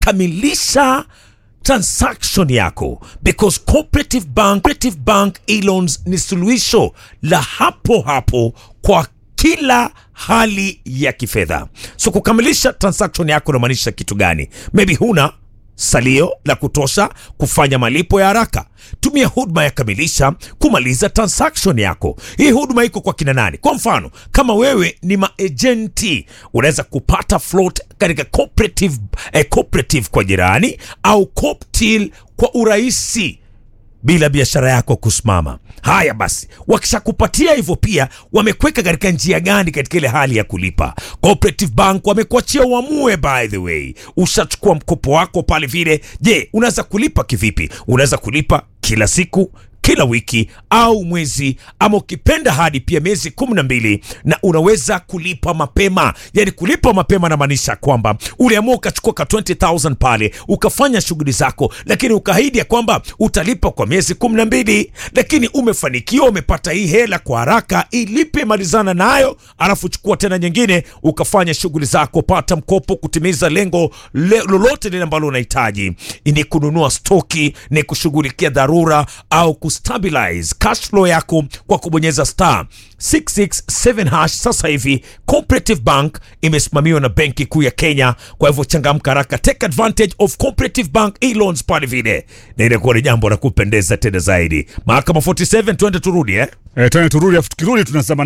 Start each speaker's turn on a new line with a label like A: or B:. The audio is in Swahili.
A: kamilisha transaction yako because cooperative bank, cooperative bank e-loans ni suluhisho la hapo hapo kwa kila hali ya kifedha so kukamilisha transaction yako inamaanisha kitu gani maybe huna salio la kutosha kufanya malipo ya haraka tumia huduma ya kamilisha kumaliza transaction yako hii huduma iko kwa kina nani kwa mfano kama wewe ni maejenti unaweza kupata float katika cooperative, eh, cooperative kwa jirani au cooptil kwa urahisi bila biashara yako kusimama. Haya basi, wakishakupatia hivyo, pia wamekweka katika njia gani katika ile hali ya kulipa? Cooperative Bank wamekuachia uamue. By the way, ushachukua mkopo wako pale vile, je, unaweza kulipa kivipi? Unaweza kulipa kila siku kila wiki au mwezi ama ukipenda hadi pia miezi kumi na mbili na unaweza kulipa mapema yani kulipa mapema namaanisha kwamba uliamua ukachukua ka 20000 pale ukafanya shughuli zako lakini ukaahidi ya kwamba utalipa kwa miezi kumi na mbili lakini umefanikiwa umepata hii hela kwa haraka ilipe malizana nayo alafu chukua tena nyingine ukafanya shughuli zako pata mkopo kutimiza lengo le, lolote lile ambalo unahitaji ni kununua stoki ni kushughulikia dharura au kustabilize cash flow yako kwa kubonyeza star 667 hash sasa hivi cooperative bank imesimamiwa na benki kuu ya kenya kwa hivyo changamka haraka take advantage of cooperative bank e-loans pale vile na inakuwa ni jambo la kupendeza tena zaidi mahakama 47 twende turudi eh
B: Eh, tena turudi afu tukirudi tunasema